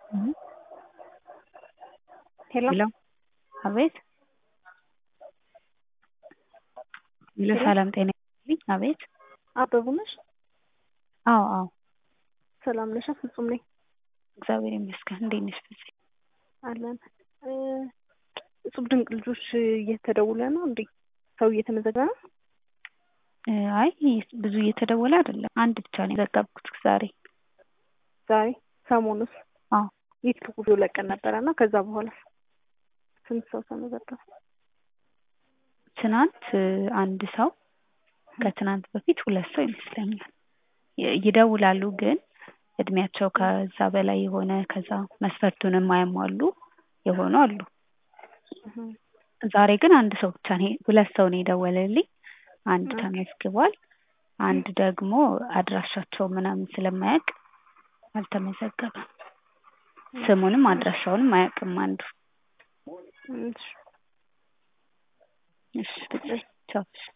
ሄሎ ሄሎ አቤት ሄሎ ሄሎ ሰላም ጤና ይስጥልኝ አቤት አበቡ ነሽ? አዎ አዎ ሰላም ነሽ? ፍጹም ነኝ እግዚአብሔር ይመስገን እንዴት ነሽ ፍፄ አለን እ እጹብ ድንቅ ልጆች እየተደውለ ነው እንዴ? ሰው እየተመዘገበ ነው? እ አይ ብዙ እየተደወለ አይደለም አንድ ብቻ ነው የዘገብኩት ዛሬ ዛሬ ሰሞኑስ አዎ ዩቲዩብ ቪዲዮ ለቀን ነበረ እና ከዛ በኋላ ስንት ሰው ተመዘገበ? ትናንት እ አንድ ሰው ከትናንት በፊት ሁለት ሰው ይመስለኛል ይ- ይደውላሉ ግን እድሜያቸው ከዛ በላይ የሆነ ከዛ መስፈርቱን የማያሟሉ የሆኑ አሉ እህ ዛሬ ግን አንድ ሰው ብቻ ነው ሁለት ሰው ነው የደወለልኝ አንድ ኦኬ ተመዝግቧል አንድ ደግሞ አድራሻቸው ምናምን ስለማያውቅ አልተመዘገበም ስሙንም አድራሻውንም አያውቅም አንዱ እሺ እሺ ብቻ ቻው እሺ